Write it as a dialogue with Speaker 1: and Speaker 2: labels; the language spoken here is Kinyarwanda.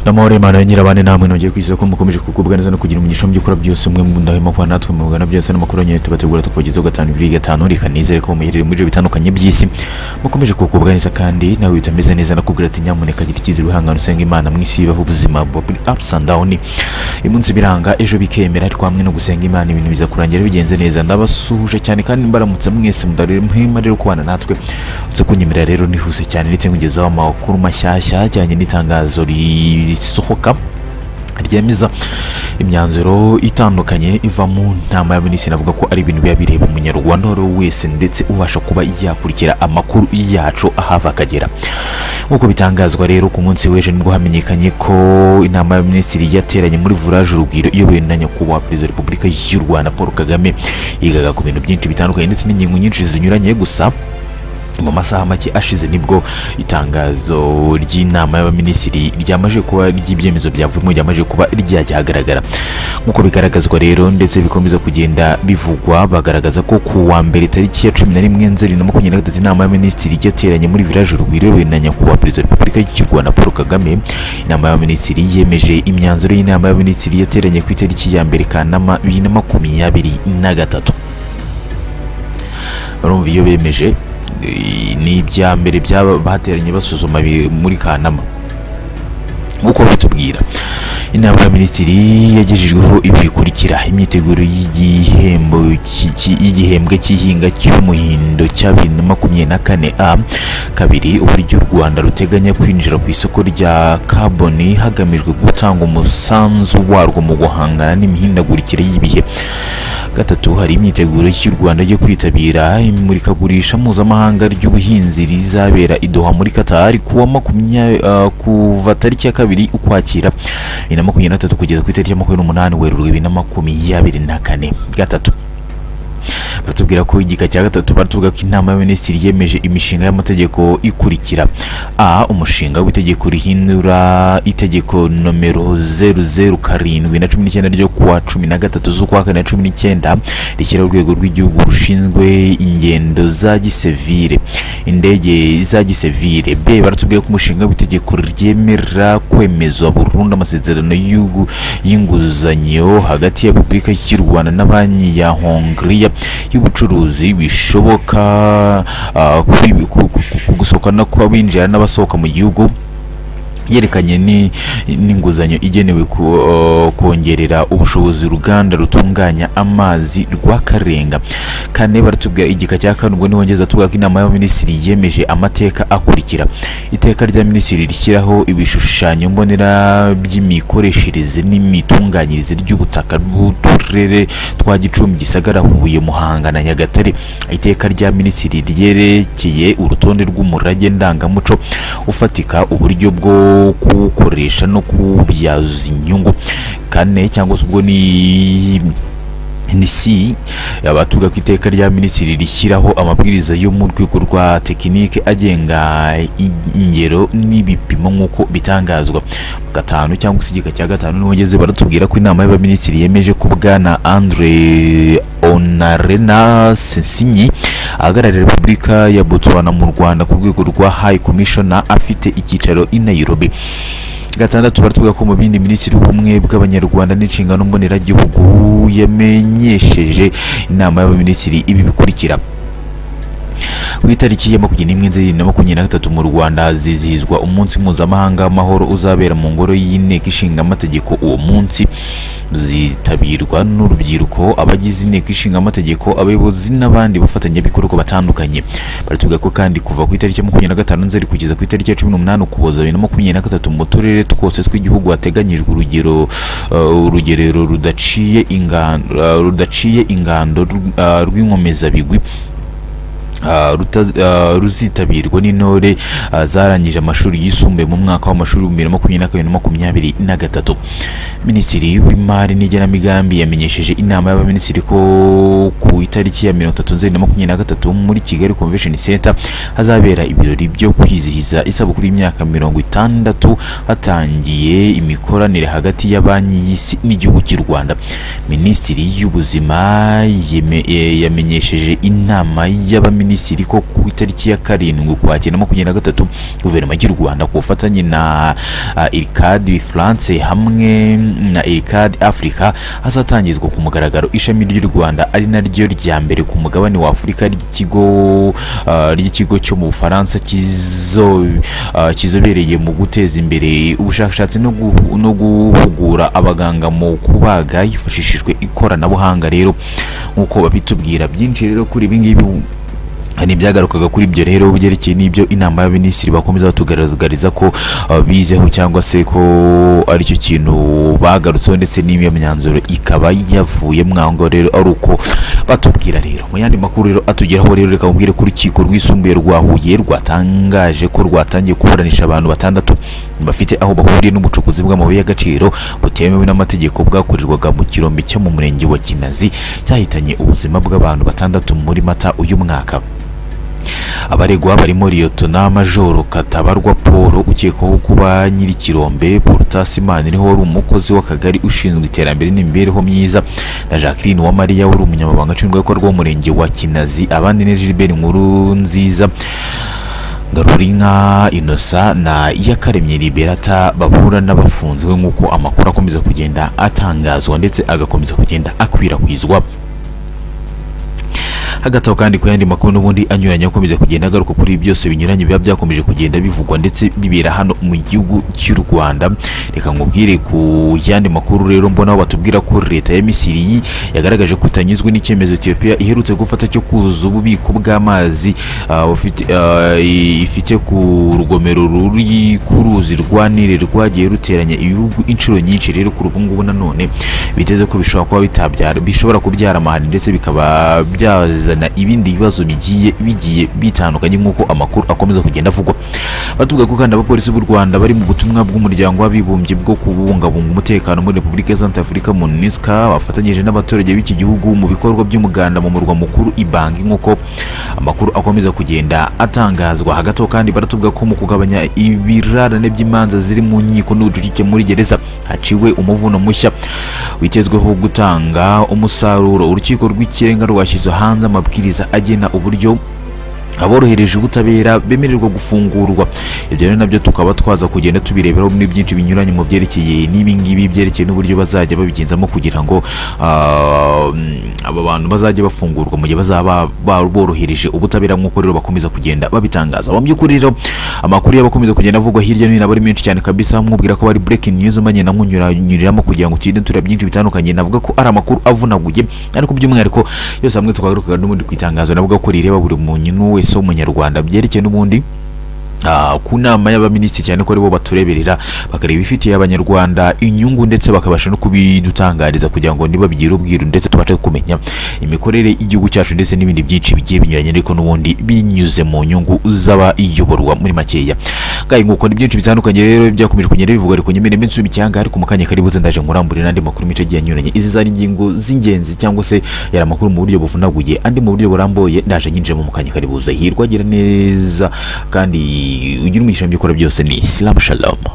Speaker 1: n'amahoro y'Imana ya nyirabane namwe nongeye kwizeza ko mukomeje kugubwa neza no kugira umugisha mu byo ukora byose umwe mu ndahwema kuba natwe mu bugana byose n'amakuru yanyu tubategura tukubagezaho gatanu bibiri gatanu reka nizere ko muherereye mu bice bitandukanye by'isi mukomeje kugubwa neza kandi nawe utameze neza nakubwira ati nyamuneka gira icyizere wihangane usenge imana mu isi ibaho ubuzima buri ups and down imunsi biranga ejo bikemera ariko hamwe no gusenga imana ibintu biza kurangira bigenze neza ndabasuhuje cyane kandi mbaramutse mwese mudari muhima rero kubana natwe uretse kunyemerera rero nihuse cyane ndetse nkugezaho amakuru mashyashya ajyanye n'itangazo risohoka ryemeza imyanzuro itandukanye iva mu nama y'abaminisitiri navuga ko ari ibintu biba bireba umunyarwanda uwo ari we wese ndetse ubasha kuba yakurikira amakuru yacu ahava akagera nk'uko bitangazwa rero ku munsi w'ejo nibwo hamenyekanye ko inama y'abaminisitiri yateranye muri vurage urugwiro iyobowe na nyakubahwa perezida wa repubulika y'u rwanda paul kagame yigaga ku bintu byinshi bitandukanye ndetse n'ingingo nyinshi zinyuranye gusa mu masaha make ashize nibwo itangazo ry'inama y'abaminisitiri ryamaze kuba ry'ibyemezo byavuyemo ryamaze kuba ryajya ahagaragara nk'uko bigaragazwa rero ndetse bikomeza kugenda bivugwa bagaragaza ko ku wa mbere tariki ya cumi na rimwe nzeri na makumyabiri na gatatu inama y'abaminisitiri yateranye muri village urugwiro na nyakubahwa perezida wa repubulika y'u rwanda paul kagame inama y'abaminisitiri yemeje imyanzuro y'inama y'abaminisitiri yateranye ku itariki ya mbere kanama bibiri na makumyabiri na gatatu barumva iyo bemeje ni ibya mbere byaba bateranye basuzuma muri kanama nk'uko bitubwira inama ya minisitiri yagejejweho ibi bikurikira imyiteguro y'igihembo y'igihembwe cy'ihinga cy'umuhindo cya bibiri na makumyabiri na kane a kabiri uburyo u rwanda ruteganya kwinjira ku isoko rya kaboni hagamijwe gutanga umusanzu warwo mu guhangana n'imihindagurikire y'ibihe gatatu hari imyiteguro y'u Rwanda yo kwitabira imurikagurisha mpuzamahanga ry'ubuhinzi rizabera i Doha muri Qatar kuwa makumya uh, kuva tariki ya kabiri ukwakira bibiri na makumyabiri na tatu kugeza ku itariki ya makumyabiri n'umunani Werurwe bibiri na makumyabiri na kane gatatu baratubwira ko igika cya gatatu baratuvuga ko inama y'abaminisitiri yemeje imishinga y'amategeko ikurikira a umushinga w'itegeko rihindura itegeko nomero zeru zeru karindwi na cumi n'icyenda ryo kuwa cumi na gatatu z'ukwa kane na cumi n'icyenda rishyiraho urwego rw'igihugu rushinzwe ingendo za gisivire indege za gisivire b baratubwira ko umushinga w'itegeko ryemera kwemezwa burundu amasezerano y'inguzanyo hagati ya repubulika y'u rwanda na banki ya hongiriya y'ubucuruzi bishoboka gusohokana kw'abinjira n'abasohoka mu gihugu yerekanye n'inguzanyo igenewe kongerera ubushobozi uruganda rutunganya amazi rwa karenga kane baratubwira igika cya kane ubwo ntibongeza tuvuga ko inama y'abaminisitiri yemeje amateka akurikira iteka rya minisitiri rishyiraho ibishushanyo mbonera by'imikoreshereze n'imitunganyirize ry'ubutaka bw'uturere twa gicumbi gisagara huye muhanga na nyagatare iteka rya minisitiri ryerekeye urutonde rw'umurage ndangamuco ufatika uburyo bwo kuwukoresha no kuwubyaza inyungu kane cyangwa se ubwo ni NC abatuga ku iteka rya minisitiri rishyiraho amabwiriza yo mu rwego rwa tekinike agenga ingero n'ibipimo nk'uko bitangazwa gatanu cyangwa se igika cya gatanu n'uwageze baratubwira ko inama y'abaminisitiri yemeje ko bwana Andre Onarena Sensinyi ahagararira Repubulika ya Botswana mu Rwanda ku rwego rwa High Commissioner afite icyicaro i Nairobi gatandatu baratuvuga ko mu bindi minisitiri w'ubumwe bw'abanyarwanda n'inshingano mboneragihugu yamenyesheje inama y'abaminisitiri ibi bikurikira ku itariki ya makumyabiri n'imwe nzeri na makumyabiri na gatatu mu rwanda zizihizwa umunsi mpuzamahanga w'amahoro uzabera mu ngoro y'inteko ishinga amategeko uwo munsi zitabirwa n'urubyiruko abagize inteko ishinga amategeko abayobozi n'abandi bafatanyabikorwa batandukanye baratuvuga ko kandi kuva ku itariki ya makumyabiri na gatanu nzeri kugeza ku itariki ya cumi n'umunani ukuboza bibiri na makumyabiri na gatatu mu turere twose tw'igihugu hateganyijwe urugero urugerero rudaciye ingando rudaciye ingando rw'inkomezabigwi ruzitabirwa n'intore zarangije amashuri yisumbuye mu mwaka w'amashuri bibiri na makumyabiri na kabiri na makumyabiri na gatatu minisitiri w'imari n'igenamigambi yamenyesheje inama y'abaminisitiri ko ku itariki ya mirongo itatu nzeri na makumyabiri na gatatu muri kigali convention center hazabera ibirori byo kwizihiza isabukuru y'imyaka mirongo itandatu hatangiye imikoranire hagati ya banki y'isi n'igihugu cy'u rwanda minisitiri y'ubuzima yamenyesheje inama y'abaminisitiri Misiri ko ku itariki ya karindwi ukwakira na makumyabiri na gatatu guverinoma y'u Rwanda ku bufatanye na ah, ircad France hamwe na ircad Africa hazatangizwa ku mugaragaro ishami ry'u Rwanda ari naryo rya mbere ku mugabane wa Afurika ry'ikigo ah, ry'ikigo cyo mu Bufaransa kizo ah, kizobereye mu guteza imbere ubushakashatsi no gu- no guhugura abaganga mu kubaga hifashishijwe ikoranabuhanga rero nk'uko babitubwira byinshi rero kuri ibi ngibi hari ibyagarukaga kuri ibyo rero byerekeye n'ibyo inama y'abaminisitiri bakomeza batugaragariza ko uh, bizeho cyangwa se ko aricyo kintu bagarutseho ndetse n'iyo myanzuro ikaba yavuye mwango rero ari uko batubwira rero mu yandi makuru rero atugeraho rero reka mubwire ko urukiko rwisumbuye rwa Huye rwatangaje ko rwatangiye kuburanisha abantu batandatu bafite aho bahuriye n'ubucukuzi bw'amabuye y'agaciro butemewe n'amategeko bwakorerwaga mu kirombe cyo mu murenge wa Kinazi cyahitanye ubuzima bw'abantu batandatu muri Mata uyu mwaka abaregwa barimo liyotona majoro katabarwa paul ukekwaho kuba nyir'ikirombe porutasimani niho wari umukozi w'akagari ushinzwe iterambere n'imibereho myiza na jacqueline uwamariya wari umunyamabanga nshingwabikorwa w'umurenge wa kinazi abandi ni gilbert nkuru nziza Garurinka Inosa na Iyakaremye Liberata bahura n'abafunzwe nk'uko amakuru akomeza kugenda atangazwa ndetse agakomeza kugenda akwirakwizwa hagati aho kandi ku yandi makuru n'ubundi anyuranye akomeza kugenda agaruka kuri ibi byose binyuranye biba byakomeje kugenda bivugwa ndetse bibera hano mu gihugu cy'u Rwanda reka nkubwire ku yandi makuru rero mbonaho batubwira ko leta ya Misiri yi- yagaragaje ko itanyuzwe n'icyemezo Ethiopia iherutse gufata cyo kuzuza ububiko bw'amazi ah, bufite- ah, i- ifite ku rugomero ruri ku ruzi rwa Nile rwagiye ruteranya ibihugu inshuro nyinshi rero kuri ubu ngubu nanone biteze ko bishobora kuba bitabyara bishobora kubyara amahane ndetse bikaba byazana ibindi bibazo bigiye bigiye bitandukanye nk'uko amakuru akomeza kugenda avugwa batubwira ko kandi abapolisi b'u Rwanda bari mu butumwa bw'umuryango w'abibumbye bwo kubungabunga umutekano muri Repubulika ya Centre Africa MONUSCA bafatanyije n'abaturage b'iki gihugu mu bikorwa by'umuganda mu murwa mukuru Ibangi nk'uko amakuru akomeza kugenda atangazwa hagati aho kandi baratubwira ko mu kugabanya ibirarane by'imanza ziri mu nkiko n'ubucucike muri gereza haciwe umuvuno mushya witezweho gutanga umusaruro urukiko rw'ikirenga rwashyize hanze amabwiriza agena uburyo aborohereje ubutabera bemererwa gufungurwa ibyo rero nabyo tukaba twaza kugenda tubireberaho muri byinshi binyuranye mu byerekeye n'ibi ngibi byerekeye n'uburyo bazajya babigenzamo kugira ngo ah, mm, aba bantu bazajye bafungurwa mu gihe bazaba ba- borohereje ubutabera nk'uko rero bakomeza kugenda babitangaza mu by'ukuri rero amakuru y'abakomeza kugenda avugwa hirya no hino aba ari menshi cyane kabisa mubwira ko bari breaking news manye namwunyuranyuriramo kugira ngo tugende tureba byinshi bitandukanye navuga ko ari amakuru avunaguye ariko by'umwihariko yose hamwe twagarukaga n'ubundi ku itangazo navuga ko rireba buri muntu wese w'umunyarwanda byerekeye n'ubundi ah, ku nama y'abaminisitiri cyane ko aribo batureberera bakareba ibifitiye abanyarwanda inyungu ndetse bakabasha no kubidutangariza kugira ngo nibabigira ubwiru ndetse tubashe kumenya imikorere y'igihugu cyacu ndetse n'ibindi byinshi bigiye binyuranye ariko n'ubundi binyuze mu nyungu z'abayoborwa muri makeya ngaye nguko ni byinshi bitandukanye rero byakomeje kugenda bivugwa ariko nyemere iminsi y'icyanga ariko mu kanya karibuze ndaje nkurambure n'andi makuru menshi agiye anyuranye izi zari ingingo z'ingenzi cyangwa se yari amakuru mu buryo buvunaguye andi mu buryo burambuye ndaje nyinjiramo mu kanya karibuze hirwa agira neza kandi ugira umugisha mu byo ukora byose ni isilamu shalomu